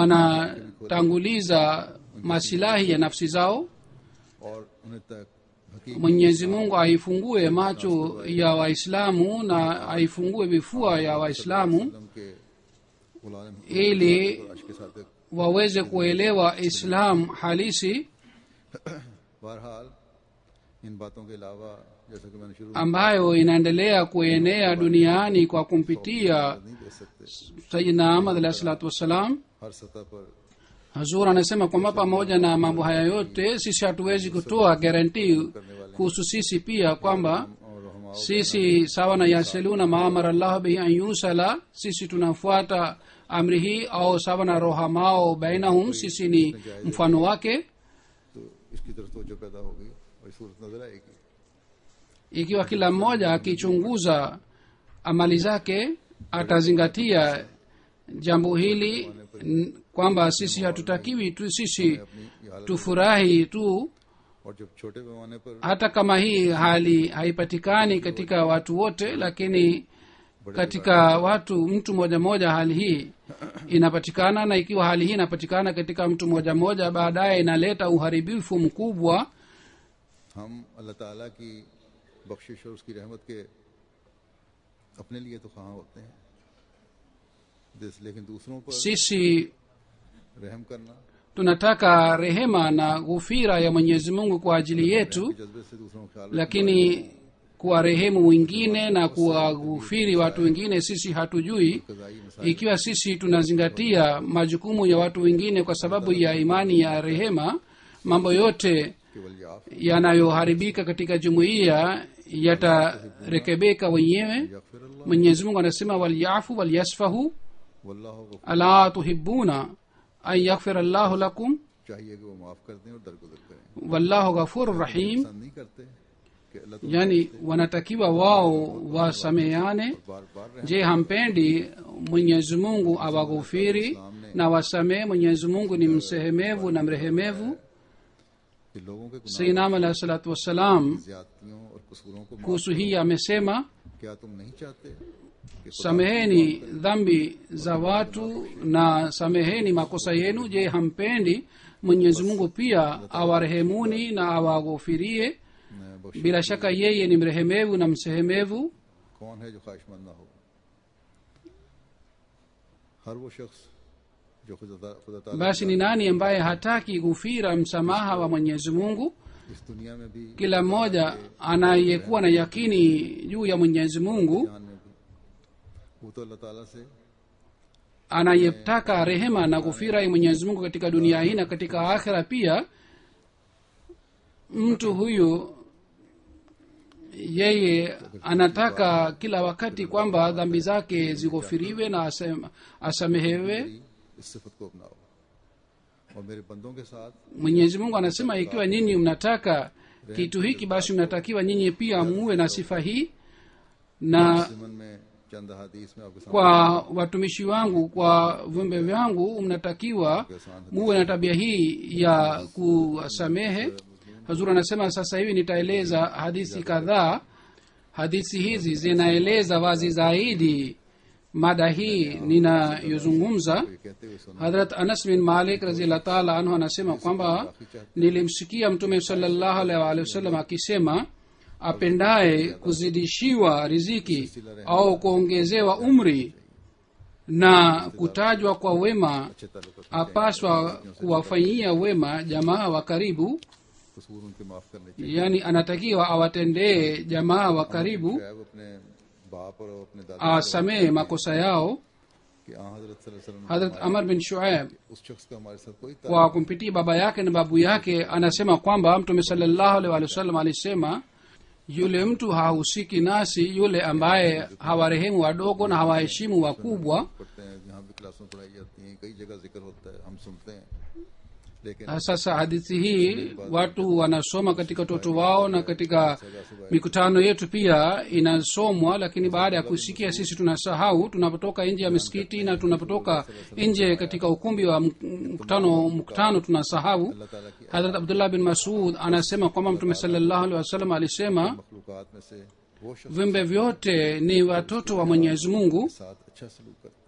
S2: wanatanguliza masilahi ya nafsi zao
S1: और उन्हें तक हकीक
S2: mwenyezi mungu aifungue macho ya waislamu na aifungue vifua ya waislamu
S1: के गुलाम
S2: ili
S1: के साथ एक
S2: waweze kuelewa islam halisi
S1: बहरहाल इन बातों के अलावा जैसा कि मैंने शुरू में
S2: ambayo inaendelea kuenea duniani kwa kumpitia
S1: नहीं दे सकते
S2: sayidina ahmad alahi salatu wassalam
S1: हर सतह पर
S2: hazur anasema kwamba pamoja na mambo haya yote sisi hatuwezi kutoa garanti kuhusu sisi pia kwamba
S1: और हम
S2: sisi sawa na yasiluna maamara llahu bihi an yusala sisi tunafuata amri hii au sawa na rohamao bainahum sisi ni mfano wake
S1: तो इसकी तरफ तो जो पैदा होगी वही सूरत नजर आएगी
S2: ikiwa kila mmoja akichunguza amali zake atazingatia jambo hili n- kwamba sisi hatutakiwi tu sisi
S1: अपनी ये हालत
S2: tufurahi tu
S1: और जब छोटे पैमाने पर
S2: hata kama hii hali haipatikani katika watu wote lakini katika watu mtu moja moja hali hii inapatikana na ikiwa hali hii inapatikana katika mtu moja moja baadaye inaleta uharibifu mkubwa
S1: हम अल्लाह ताला की बख्शिश और उसकी रहमत के अपने लिए तो कहाँ होते हैं जिस लेकिन दूसरों पर
S2: sisi
S1: रहम करना
S2: tunataka rehema na ghufira ya mwenyezi mungu kwa ajili yetu
S1: के जज्बे से दूसरों का ख्याल
S2: lakini kuwarehemu wengine na kuwaghufiri watu wengine sisi hatujui
S1: कजाई मसाइल
S2: ikiwa sisi tunazingatia majukumu ya watu wengine kwa sababu ya imani ya rehema mambo yote
S1: केवल याफ
S2: yanayoharibika katika jumuiya yatarekebeka wenyewe
S1: यगफिर अल्लाह
S2: mwenyezi mungu anasema walyafu walyasfahu
S1: Wallah Ghafoor
S2: ala tuhibuna an yaghfira llahu lakum
S1: चाहिए कि वो माफ कर दें और दरगुजर करें
S2: wallahu ghafuru rahim
S1: पसंद नहीं करते कि अल्लाह तो
S2: yani wanatakiwa wao wasameane
S1: बार बार रहम
S2: je hampendi mwenyezi mungu awaghufiri na wasamehe mwenyezi mungu ni msehemevu na mrehemevu
S1: कि लोगों के गुनाह
S2: sainam alahi salatu wassalam
S1: ज्यादतियों और कसूरों को माफ
S2: kuhusu hii amesema
S1: क्या तुम नहीं चाहते कि खुदा
S2: sameheni dhambi za watu na sameheni makosa yenu je hampendi mwenyezi mungu pia awarehemuni na awaghufirie
S1: ने बख्श
S2: bila shaka yeye ni mrehemevu na msehemevu
S1: कौन है जो ख्वाहिशमंद ना हो हर वो शख्स जो खुदा खुदा ताला
S2: basi ni nani ambaye hataki ghufira msamaha wa mwenyezi mungu
S1: इस दुनिया में भी
S2: kila mmoja anayekuwa na yakini juu ya mwenyezi mungu
S1: जहान में भी वो तो अल्लाह ताला से
S2: anayetaka rehema na ghufira ya mwenyezi mungu katika dunia hii na katika akhira pia mtu huyu yeye anataka kila wakati kwamba dhambi zake zighufiriwe na asem- asamehewe
S1: इस सिफत को अपनाओ और मेरे बंदों के साथ
S2: mwenyezi mungu anasema ikiwa nyinyi mnataka kitu hiki basi mnatakiwa nyinyi pia muwe na sifa hii na
S1: जिमन में चंद हदीस में आपके सामने
S2: kwa watumishi wangu kwa viumbe vyangu mnatakiwa muwe na tabia hii ya kusamehe hazur anasema sasa hivi nitaeleza hadithi kadhaa hadithi hizi zinaeleza wazi zaidi mada hii ninayozungumza
S1: ये कहते हुए सुना
S2: hadrat anas bin malik raziallah taala anhu anasema kwamba nilimsikia mtume salllahu alaihi waalihi wasallam akisema apendaye kuzidishiwa riziki au kuongezewa umri na kutajwa kwa wema
S1: अच्छे ताल्लुक
S2: apaswa kuwafanyia wema jamaa wa karibu
S1: कसूर उनके माफ करने चाहिए
S2: yani anatakiwa awatendee jamaa wa karibu
S1: चाहे वो अपने बाप और अपने दादा
S2: asamehe makosa yao
S1: कि आ हजरत सल्लल्लाहु अलैहि वसल्लम ने
S2: hadrat amar bin shuaib
S1: उस शख्स का हमारे साथ कोई
S2: kwa kumpitia baba yake na babu yake anasema kwamba mtume salallahu alaihi wa sallam alisema yule mtu hahusiki nasi yule ambaye hawarehemu wadogo na hawaheshimu wakubwa
S1: पढ़ते हैं जहाँ भी क्लासों में पढ़ाई जाती हैं कई जगह जिक्र होता है हम सुनते हैं लेकिन
S2: Na sasa hadithi hii watu wanasoma katika watoto wao na katika mikutano yetu pia inasomwa lakini baada ya kusikia sisi tunasahau tunapotoka nje ya misikiti na tunapotoka nje katika ukumbi wa mk- mkutano mkutano tunasahau
S1: अल्लाह ताला की
S2: hadrat abdullah bin masud anasema kwamba mtume salallahu alehi wasallam alisema
S1: मखलूक़ात में से वो शख्स
S2: viumbe vyote ni watoto wa mwenyezi mungu
S1: के साथ अच्छा सलूक करता है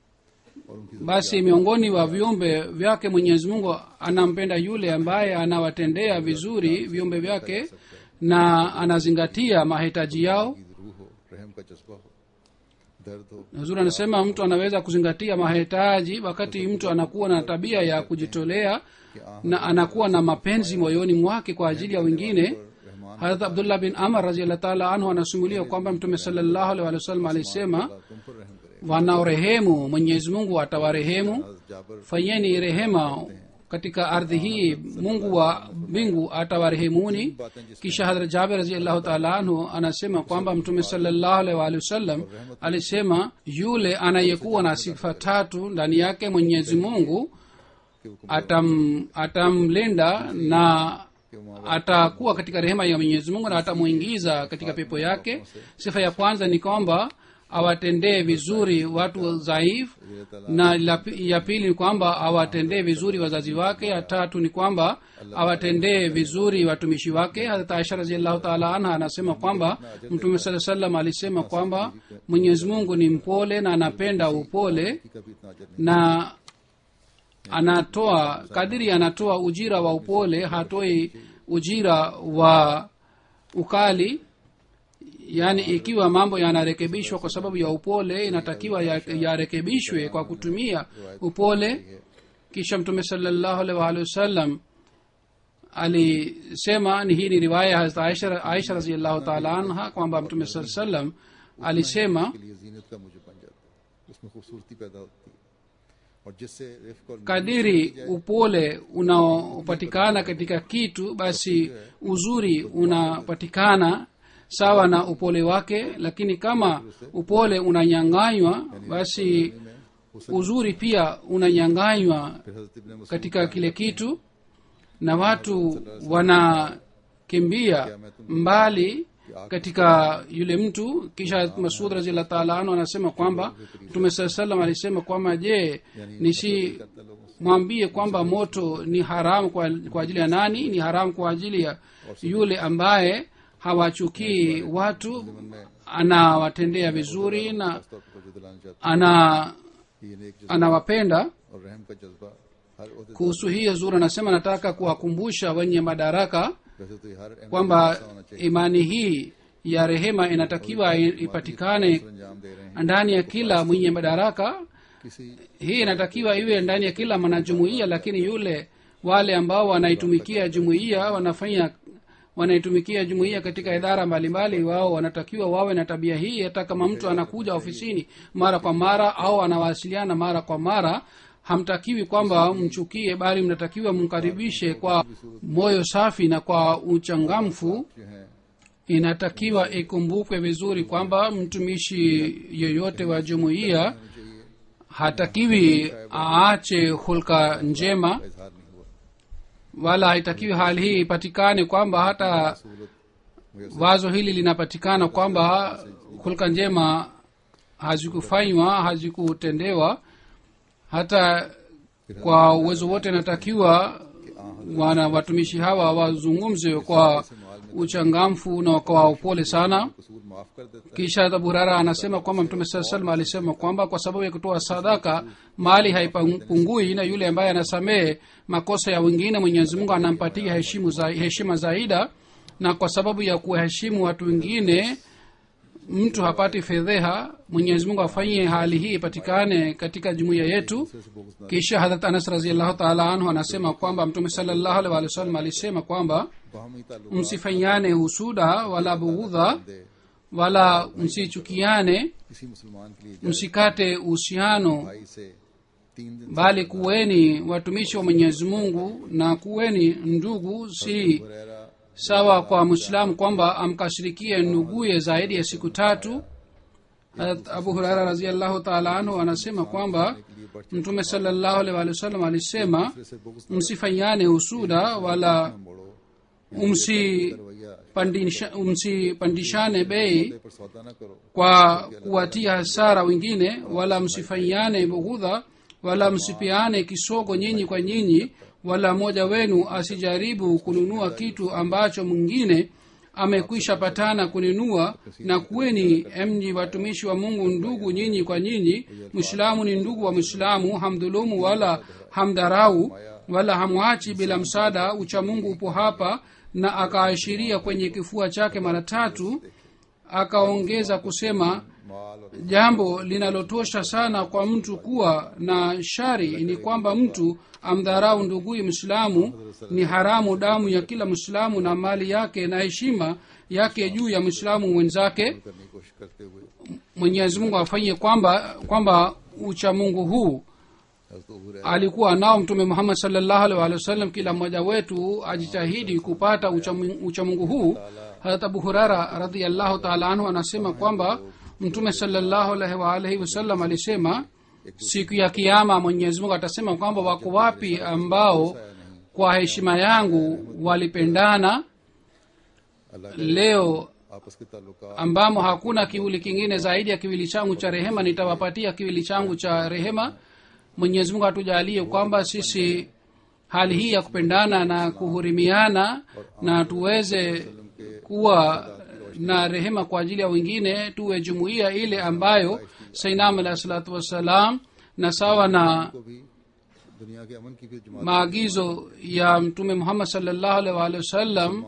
S1: और उनकी
S2: basi miongoni wa viumbe vyake mwenyezi mungu anampenda yule ambaye anawatendea vizuri viumbe vyake na anazingatia mahitaji yao
S1: ज़रूरत रूह हो रहम का जज्बा हो दर्द हो
S2: huzuri anasema mtu anaweza kuzingatia mahitaji wakati mtu anakuwa na tabia ya kujitolea na anakuwa na mapenzi moyoni mwake kwa ajili ya wengine
S1: Rahman
S2: harat abdullah bin amar raziallah taala anhu anasimulia kwamba mtume salallahu alaihi wasallam alisema
S1: अल्लाह तुम पर रहम करे
S2: wanaorehemu mwenyezi mungu atawarehemu
S1: हज़रत जाबर
S2: fanyeni rehema katika ardhi hii mungu wa mbingu atawarehemuni kisha hadrat jaber raziallahu taala anhu anasema kwamba mtume salallahu alaihi waalihi wasallam alisema yule anayekuwa na sifa tatu ndani yake mwenyezi mungu
S1: के हुक्म
S2: atam atamlinda na atakuwa katika rehema ya mwenyezi mungu na atamuingiza katika pepo yake sifa ya kwanza ni kwamba awatendee vizuri watu dhaifu na la pi- ya pili ni kwamba awatendee vizuri wazazi wake ya tatu ni kwamba awatendee vizuri watumishi wake harat aisha raziallahu taala anha anasema kwamba mtume saa salam alisema kwamba mwenyezi mungu ni mpole na anapenda upole
S1: की कभी इतना अजर नहीं
S2: na anatoa kadiri anatoa ujira wa upole hatoi ujira wa ukali yaani ikiwa mambo yanarekebishwa kwa sababu ya upole inatakiwa ya- yarekebishwe kwa kutumia upole kisha mtume salallahu alaihi waalihi wasallam alisema ni hii ni riwaya ya Hazrat aisha, aisha raziallahu taala anha kwamba mtume saa salam alisema
S1: के लिए जीनत का मुझे बन जाता है उसमें खूबसूरती पैदा होती है और जिससे रिफ्क और
S2: kadiri upole unaopatikana katika kitu basi uzuri unapatikana sawa na upole wake lakini kama upole unanyanganywa basi uzuri pia unanyanganywa
S1: फिर हजरत इब्ने Masood
S2: katika kile kitu na watu wanakimbia mbali katika yule mtu kisha masud raziallah taala anhu anasema kwamba mtume saa salam alisema kwamba je nisi mwambie kwamba moto ni haramu kwa, kwa ajili ya nani ni haramu kwa ajili ya yule ambaye hawachukii watu anawatendea vizuri na
S1: खास तौर पर जो दिलाना चाहता
S2: ana
S1: है कि ये नेक जज्बा
S2: anawapenda
S1: और रहम का जज्बा हर ओहदे
S2: kuhusu hii zuri anasema nataka kuwakumbusha wenye madaraka
S1: वैसे तो ये हर अहम
S2: kwamba
S1: ऐसा होना चाहिए
S2: imani hii ya rehema inatakiwa i- ipatikane
S1: अंजाम दे रहे हैं
S2: ndani ya kila mwenye madaraka
S1: किसी
S2: hii inatakiwa iwe ndani ya kila mwanajumuiya lakini yule wale ambao wanaitumikia jumuiya wanafanya wanaitumikia jumuiya katika idara mbalimbali wao wanatakiwa wawe na tabia hii hata kama mtu anakuja ofisini mara kwa mara au anawasiliana mara kwa mara hamtakiwi kwamba mchukie bali mnatakiwa mkaribishe kwa moyo safi na kwa uchangamfu
S1: जो हैं
S2: inatakiwa ikumbukwe vizuri kwamba mtumishi yoyote wa jumuiya hatakiwi aache hulka njema
S1: का इजहार नहीं हुआ
S2: wala haitakiwi hali hii ipatikane kwamba hata
S1: सहूलत मुयसर
S2: wazo hili linapatikana kwamba hulka njema hazikufanywa hazikutendewa hata kwa uwezo wote inatakiwa wana watumishi hawa wazungumze kwa uchangamfu na kwa upole sana
S1: कसूर माफ कर देता है
S2: kisha abu hurara anasema kwamba mtume saa salam alisema kwamba kwa sababu ya kutoa sadaka mali haipungui na yule ambaye anasamehe makosa ya wengine mwenyezi mungu anampatia heshimu za, heshima zaida na kwa sababu ya kuwaheshimu watu wengine mtu hapati fedheha mwenyezi mungu afanyie hali hii ipatikane katika jumuiya yetu
S1: से bogus ना
S2: kisha hadrat anas raziallahu taala anhu anasema kwamba mtume salallahu alaihi wasallam alisema kwamba
S1: बाहमी ताल्लुक
S2: msifanyane husuda wala bughudha
S1: दे
S2: wala msichukiane
S1: किसी मुसलमान के लिए जायज
S2: msikate uhusiano
S1: भाई से तीन दिन
S2: bali kuweni watumishi wa mwenyezi mungu na kuweni ndugu si
S1: Huraira
S2: sawa kwa mwislamu kwamba amkashirikie nduguye zaidi ya siku tatu Hazrat abu huraira raziallahu taala anhu anasema kwamba
S1: के लिए बढ़
S2: mtume salallahu alaihi wa sallam alisema
S1: दूसरे से बुग्ज
S2: msifanyane husuda wala
S1: मोड़ो
S2: msipandisha-
S1: रवैया
S2: msipandishane bei
S1: पर सौदा न करो
S2: kwa kuwatia hasara wengine wala msifanyiane bughudha wala msipiane kisogo nyinyi kwa nyinyi wala mmoja wenu asijaribu kununua kitu ambacho mwingine amekwisha patana kununua na kuweni mji watumishi wa mungu ndugu nyinyi kwa nyinyi mwislamu ni ndugu wa mwislamu hamdhulumu wala hamdharau wala hamwachi bila msaada uchamungu upo hapa na akaashiria kwenye kifua chake mara tatu akaongeza kusema
S1: माल और
S2: jambo linalotosha sana kwa mtu kuwa na shari ni kwamba mtu amdharau nduguyi mwislamu ni haramu damu ya kila mwislamu na mali yake na heshima yake juu ya mwislamu mwenzake
S1: करने की कोशिश करते हुए
S2: mwenyezi mungu afanyie kwamba kwamba uchamungu huu
S1: हजरत अबू Huraira
S2: alikuwa nao mtume muhammad salllahu alih walih wasallam kila mmoja wetu ajitahidi kupata uchamu- uchamungu huu harat abu hurara radiallahu taala anhu anasema kwamba mtume salllahu alaihi waalihi wasallam alisema siku ya kiama mwenyezi mungu atasema kwamba wako wapi ambao kwa heshima yangu walipendana
S1: अल्लाह
S2: leo
S1: आपस के ताल्लुकात
S2: ambamo hakuna kiwili kingine zaidi ya kiwili changu cha rehema nitawapatia kiwili changu cha rehema mwenyezi mungu atujalie kwamba sisi hali hii ya kupendana na kuhurimiana na tuweze kuwa na rehema kwa ajili ya wengine tuwe jumuiya ile ambayo sainam alahi salatu wassalam na sawa na
S1: को भी दुनिया के अमन की भी जमात
S2: maagizo ya mtume muhammad salllahu alaihi waalihi wasallam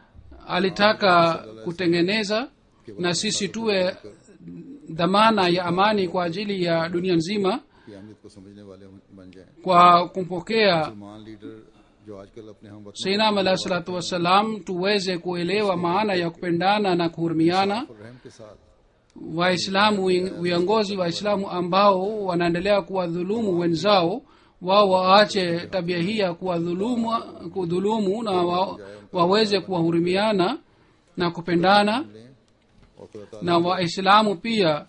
S2: alitaka kutengeneza na sisi tuwe dhamana ya amani kwa ajili ya dunia nzima
S1: की अहमियत को समझने वाले बन जाएं
S2: kwa kumpokea
S1: मुसलमान लीडर जो आजकल अपने हम वतन
S2: sainam alahi salatu wassalam tuweze kuelewa maana ya kupendana na kuhurumiana
S1: और रहम के साथ
S2: waislamu wi- viongozi waislamu ambao wanaendelea kuwadhulumu wenzao wao waache tabia hii ya kuwadhulumu kudhulumu na wa, waweze kuwahurumiana na kupendana
S1: लें और खुदा ताला
S2: na waislamu pia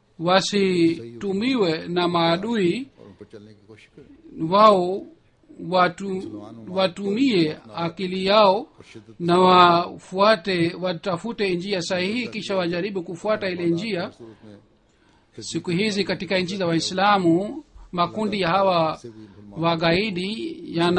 S2: wasitumiwe na maadui
S1: और उन पर चलने की कोशिश करें
S2: wao watu, watumie akili yao na wafuate watafute njia sahihi kisha wajaribu kufuata ile njia
S1: सूरत में
S2: siku hizi katika nchi za waislamu makundi ya hawa wagaidi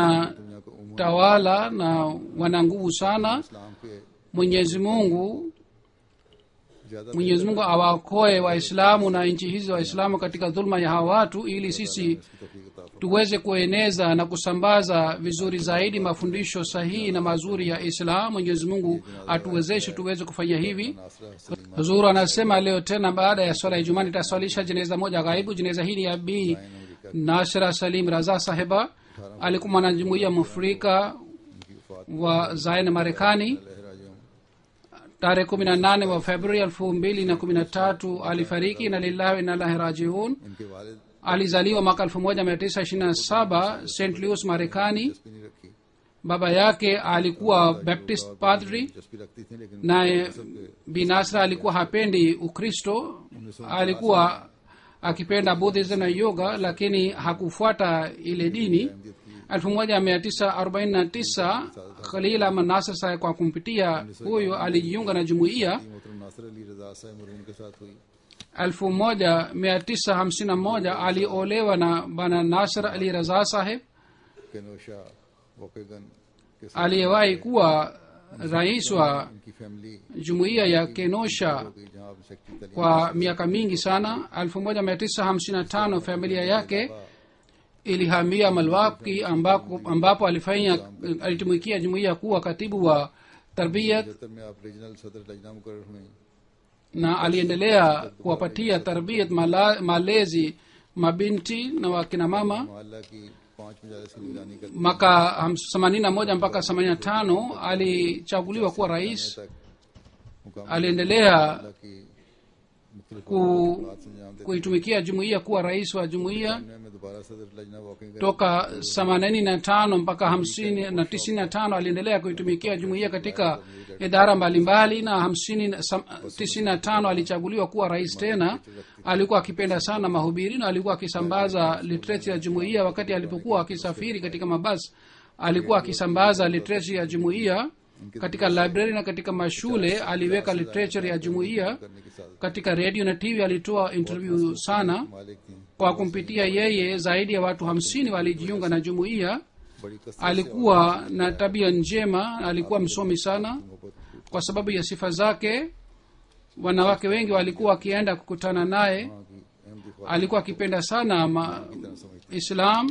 S2: yanatawala
S1: दुनिया को उम्र
S2: na wana nguvu sana
S1: इस्लाम के
S2: mwenyezi mungu
S1: ज्यादा
S2: mwenyezi mungu awakoe waislamu na nchi hizi za waislamu katika dhuluma ya hawa watu ili sisi
S1: इसकी तौफीक अता फरमाए।
S2: tuweze kueneza na kusambaza vizuri zaidi mafundisho sahihi na mazuri ya islam mwenyezi mungu atuwezeshe tuweze kufanya hivi
S1: नासरा Salima
S2: huzuru anasema leo tena baada ya swala ya ijumaa nitaswalisha jeneza moja ghaibu jeneza hii ni ya bi nashra salim raza sahiba alikuwa mwanajumuia mwafrika
S1: की वफात
S2: wa zain marekani
S1: लहरा जो
S2: tarehe kumi na nane wa februari elfu mbili na kumi na tatu alifariki na lillahi wa inna ilahi rajiun
S1: इनके वालिद
S2: alizaliwa mwaka elfu moja mia tisa ishirini na saba st louis marekani
S1: दिलचस्पी नहीं रखी
S2: baba yake alikuwa baptist padri
S1: दिलचस्पी रखती थी लेकिन
S2: naye binasra alikuwa hapendi ukristo alikuwa akipenda buddhism na yoga lakini hakufuata ile dini 1949 khalil ahmad nasr sahe kwa kumpitia huyo alijiunga na jumuiya
S1: मोहतरम नासर अली रजा साहब मरहूम के साथ हुई
S2: 1951 aliolewa na bana nasr ali raza saheb
S1: Kenosha Waukegan के साथ
S2: aliyewahi kuwa rais wa
S1: इनकी family
S2: jumuiya ya kenosha
S1: हो गई जहाँ आप सेक्रेटरी तालीम
S2: kwa miaka mingi sana 1955 familia yake ilihamia malwaki ambako, ambapo alifanya alitumikia jumuiya kuwa katibu wa tarbiyat
S1: पचहत्तर में आप रीजनल सदर लजना मुकर हुए
S2: na aliendelea kuwapatia tarbiyat mala, malezi mabinti na wakina mama
S1: मोहल्ला की पांच मजालिस की निगरानी करते
S2: mwaka 81 mpaka 85 alichaguliwa kuwa rais
S1: तक मुकाम
S2: aliendelea
S1: अल्लाह की मुख्तलिफ
S2: ku,
S1: बात से अंजाम देते
S2: kuitumikia jumuiya kuwa rais wa jumuiya
S1: हैं में दोबारा सदर Lajna Waukegan
S2: toka themanini na tano mpaka hamsini na tisini na tano aliendelea kuitumikia jumuiya katika idara mbalimbali na hamsini na sam- tisini na tano alichaguliwa kuwa rais tena alikuwa akipenda sana mahubiri na alikuwa akisambaza literature ya jumuiya wakati alipokuwa akisafiri katika mabasi alikuwa akisambaza literature ya jumuiya katika library na katika mashule aliweka literature ya jumuiya
S1: करने के साथ
S2: katika redio na tv alitoa interview sana
S1: मालिक थी
S2: kwa kumpitia yeye zaidi ya watu hamsini walijiunga na jumuiya
S1: बड़ी कसरत
S2: alikuwa na tabia njema alikuwa msomi sana kwa sababu ya sifa zake wanawake wengi walikuwa wakienda kukutana naye
S1: की अहमदी ख्वाब
S2: alikuwa akipenda sana ma, islam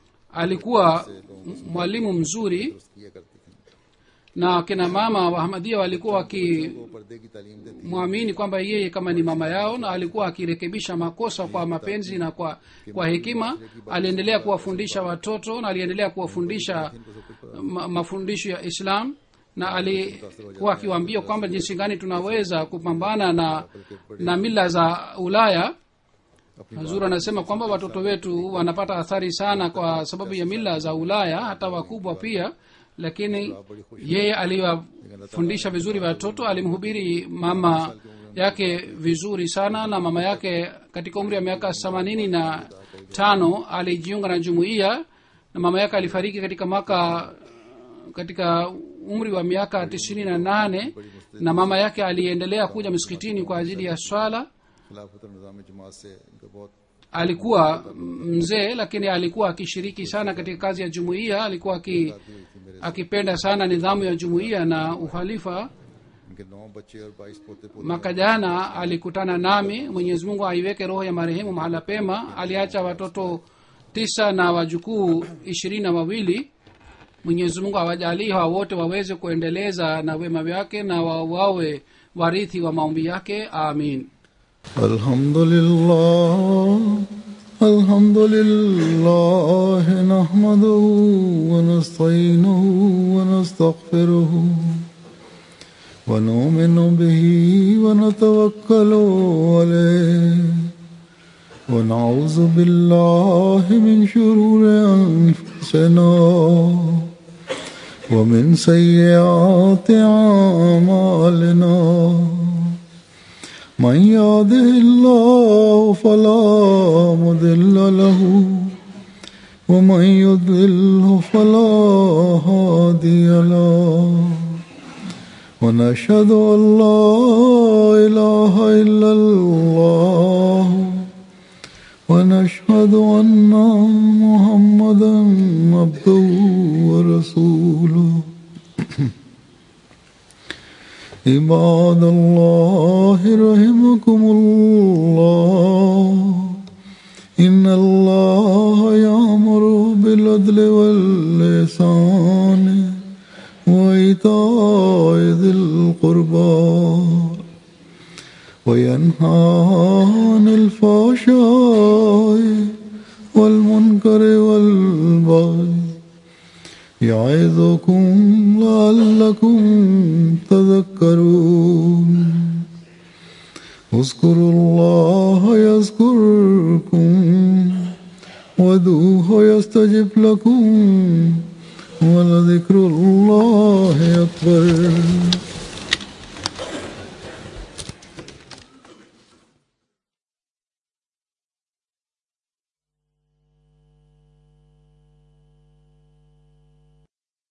S2: alikuwa m- mwalimu mzuri
S1: किया करती थी
S2: na kina mama wa hamadia walikuwa wakimwamini
S1: वो पर्दे की तालीम देती
S2: kwamba yeye kama ni mama yao na alikuwa akirekebisha makosa kwa mapenzi na kwa, kwa hekima aliendelea kuwafundisha watoto na aliendelea kuwafundisha ma, mafundisho ya islam na alikuwa akiwaambia kwamba jinsi gani tunaweza kupambana na na mila za ulaya hazur anasema kwamba watoto wetu wanapata athari sana kwa sababu ya mila za ulaya hata wakubwa pia lakini yeye aliwafundisha vizuri watoto alimhubiri mama yake vizuri sana na mama yake katika umri wa miaka themanini na tano alijiunga na jumuiya na mama yake alifariki katika mwaka katika umri wa miaka tisini na nane na mama yake aliendelea kuja msikitini kwa ajili ya swala
S1: खिलाफत और निज़ाम जमात से इनका बहुत
S2: alikuwa mzee lakini alikuwa akishiriki sana katika kazi ya jumuiya alikuwa aki, akipenda sana nidhamu ya jumuiya na uhalifa
S1: इनके नौ बच्चे और बाईस पोते पोते
S2: mwaka jana alikutana nami mwenyezi mungu aiweke roho ya marehemu mahala pema aliacha watoto tisa na wajukuu ishirini na wawili mwenyezi mungu awajalii hawa wote waweze kuendeleza na wema vyake na wa- wawe warithi wa maombi yake amin
S1: الحمد لله الحمد لله نحمده ونستعينه ونستغفره ونؤمن به ونتوكل عليه ونعوذ بالله من شرور أنفسنا ومن سيئات أعمالنا من يهده الله فلا مضل له ومن يضلل فلا هادي له ونشهد ان لا اله الا الله ونشهد ان محمدا عبده ورسوله عباد الله رحمكم الله إن الله يأمر بالعدل واللسان وإيتاء ذي القربى وينهى عن الفحشاء والمنكر والبغي يعظكم لعلكم تذكرون اذكروا الله يذكركم ودوه يستجب لكم ولذكر الله أكبر